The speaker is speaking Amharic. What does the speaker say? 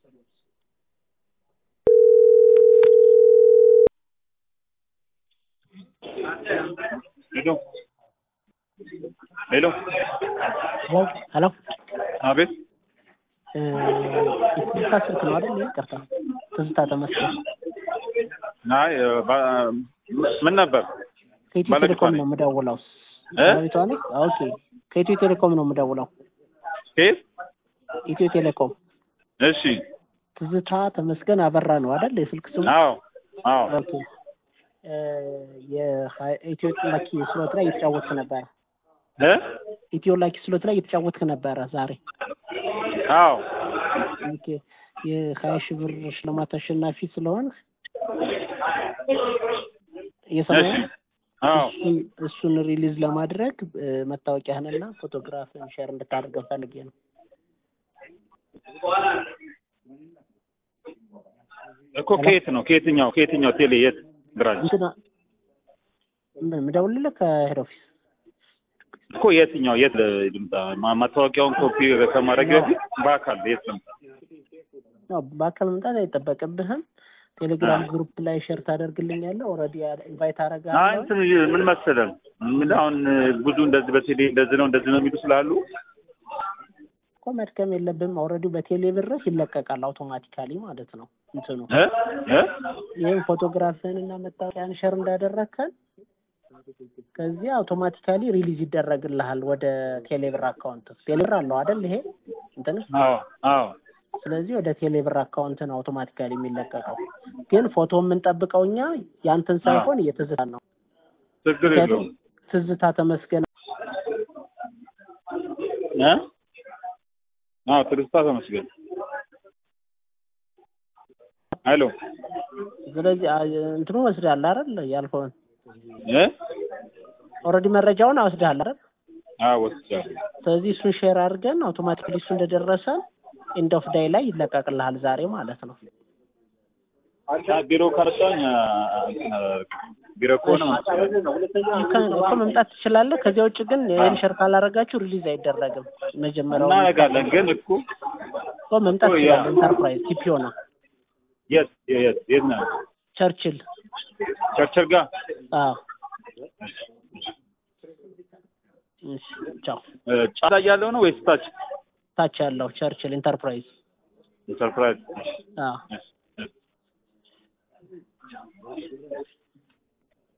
ሄሎ ሄሎ ሄሎ አቤት የትዝታ ስልክ ነው አይደል? ይቅርታ ትዝታ ተመስገን አይ ባ- ምን ነበር ከኢትዮ ባለቤቷ ቴሌኮም ነኝ። ነው የምደውለው። እ? ባለቤቷ ነኝ? ኦኬ ከኢትዮ ቴሌኮም ነው የምደውለው። ኬት ኢትዮ ቴሌኮም እሺ ትዝታ ተመስገን አበራ ነው አይደል? የስልክ ስሙ አዎ አዎ ኦኬ እ፣ የሀ- ኢትዮ ላኪ ስሎት ላይ እየተጫወትክ ነበረ። እ ኢትዮ ላኪ ስሎት ላይ እየተጫወትክ ነበረ ዛሬ። አዎ ኦኬ የሀያ ሺህ ብር ሽልማት አሸናፊ ስለሆን እየሰማኸኝ እሺ ነው? አዎ እሱን እሱን ሪሊዝ ለማድረግ እ፣ መታወቂያህንና ፎቶግራፍን ሼር እንድታደርገው ፈልጌ ነው። እኮ ከየት ነው ከየትኛው ከየትኛው ቴሌ የት ብራንች እንትና ምን የምደውልልህ ከሄድ ኦፊስ እኮ የትኛው የት ልምጣ ማ- ማታወቂያውን ኮፒ ከማድረግ በፊት በአካል የት ልምጣ ነው። በአካል መምጣት አይጠበቅብህም። ቴሌግራም አዎ። ግሩፕ ላይ ሼር ታደርግልኛለህ። ኦልሬዲ ኢንቫይት አይ አደርግሃለሁ። እንትን ምን መሰለህ ምን አሁን ብዙ እንደዚህ በቴሌ እንደዚህ ነው እንደዚህ ነው የሚሉ ስላሉ እኮ መድከም የለብህም። ኦልሬዲ በቴሌ ብርህ ይለቀቃል አውቶማቲካሊ ማለት ነው እንትኑ እ እ ይህም ፎቶግራፍህን እና መታወቂያን ሼር እንዳደረግከን ከዚህ አውቶማቲካሊ ሪሊዝ ይደረግልሃል ወደ ቴሌብር አካውንት። ቴሌብር አለው አይደል ይሄ እንትን አዎ አዎ ስለዚህ ወደ ቴሌብር አካውንት ነው አውቶማቲካሊ የሚለቀቀው። ግን ፎቶ የምንጠብቀው እኛ ያንተን ሳይሆን እየትዝታ ነው። ችግር የለውም ትዝታ ተመስገን እ አዎ ትዕግስታ ተመስገን ሄሎ ስለዚህ አ- እንትኑ ወስደሃል አይደል? ያልከውን እ ኦልሬዲ መረጃውን ወስደሃል አይደል? አዎ ወስጃለሁ ስለዚህ እሱን ሼር አድርገን አውቶማቲካሊ እሱ እንደደረሰ ኤንድ ኦፍ ዳይ ላይ ይለቀቅልሃል ዛሬ ማለት ነው። አ- ቢሮ ካርጫኝ ቢሮ ከሆነ ከ- እኮ መምጣት ትችላለህ። ከዚያ ውጭ ግን ይህን ሼር ካላረጋችሁ ሪሊዝ አይደረግም። መጀመሪያው እናደርጋለን ግን እኮ እኮ መምጣት እኮ ያ- ትችላለህ። ኢንተርፕራይዝ ቲፒዮ ነው የት የት የት ነው ቸርችል ቸርቸር ጋር አዎ እሺ ቻው እ፣ ጫላ ያለው ነው ወይስ ታች ታች ያለው ቸርችል ኢንተርፕራይዝ ሰርፕራይዝ አዎ እሺ፣ እሺ።